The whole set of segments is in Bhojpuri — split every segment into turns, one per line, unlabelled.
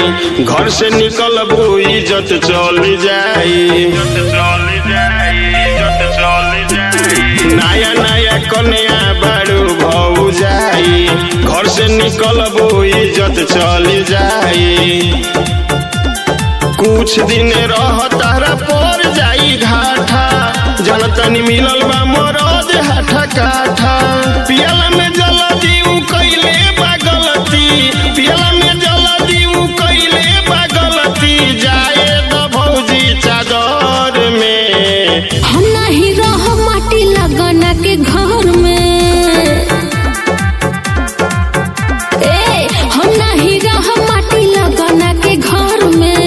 जाई घर से निकलबू इज्जत चल जाई नया नया कन्या बारू भौ जाई घर से निकलबू इज्जत चल जाई कुछ दिन रह तारा पर जाई घाटा जनतनी मिलल बा मरद हाथा काठा पियला में जल दीऊ कैले बा गलती पियला में जल दीऊ कैले बा गलती जाए द भौजी चादर में
हम नहीं रह माटी लगना के घर में ए हम नहीं रह माटी लगना के घर में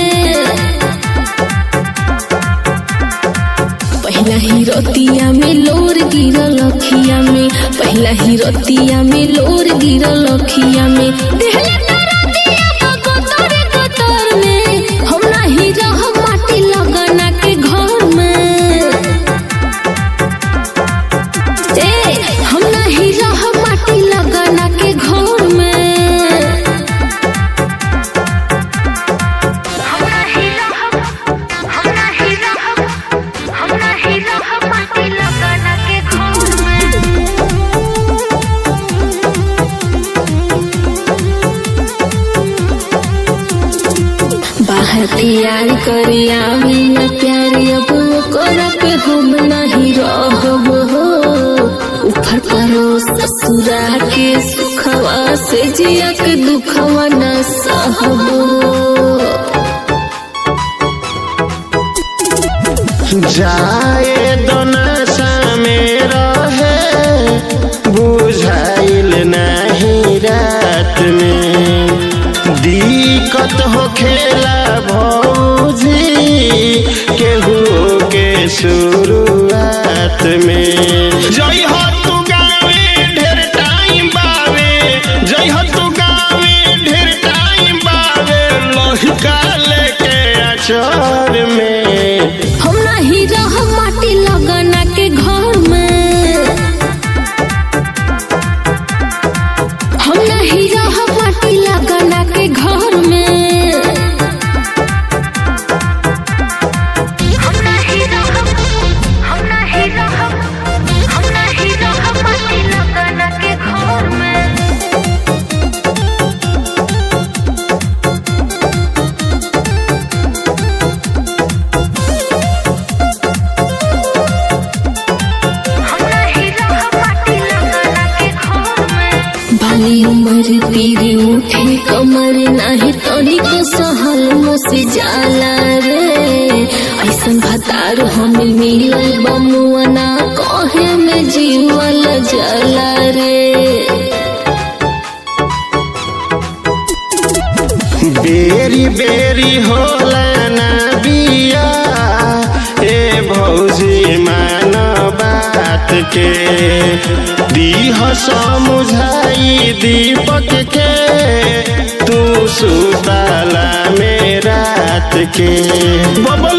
पहला ही रतिया में लोर गिरल अखिया में पहला ही रतिया में लोर गिरल अखिया में देहले तारा दिया बा गोतर गोतर में हम नहीं रह माटी लगना के घर में ए हम नहीं रह माटी लगना के घर में
हम नहीं रहब हम नहीं रहब हम नहीं रहब माटी लगाना के घर में
बाहर तैयार करिया बिना प्यारी अब कर पे हम नहीं रहब हो ऊपर करो ससुरा के सुखवा से जिया के दुखवा न सहब
जाए दोनसा में रहे बुझाइल नहीं रात में दिक्कत हो खेला भौजी केहू के शुरुआत में जई हो तू गावे ढेर टाइम बावे जई हो तू गावे ढेर टाइम बावे लहिका लेके अचर में
हम नहीं रह माटी लगना के घर में हम नहीं रह माटी लगना के घर में
हम नहीं रहब हम नहीं रहब हम नहीं रहब माटी लगाना के घर में हम नहीं रहब माटी लगाना के घर में
बाली उमर पीरी उठे कमर नाही तोरी को सहल मुसे जाला रे ऐसन भतार हम मिलल बमुआना कहे में जीवल जला रे
बेरी बेरी होला ना बिया ए भौजी मान बात के दीह समुझाई दीपक के तू सुताला में रात के बबल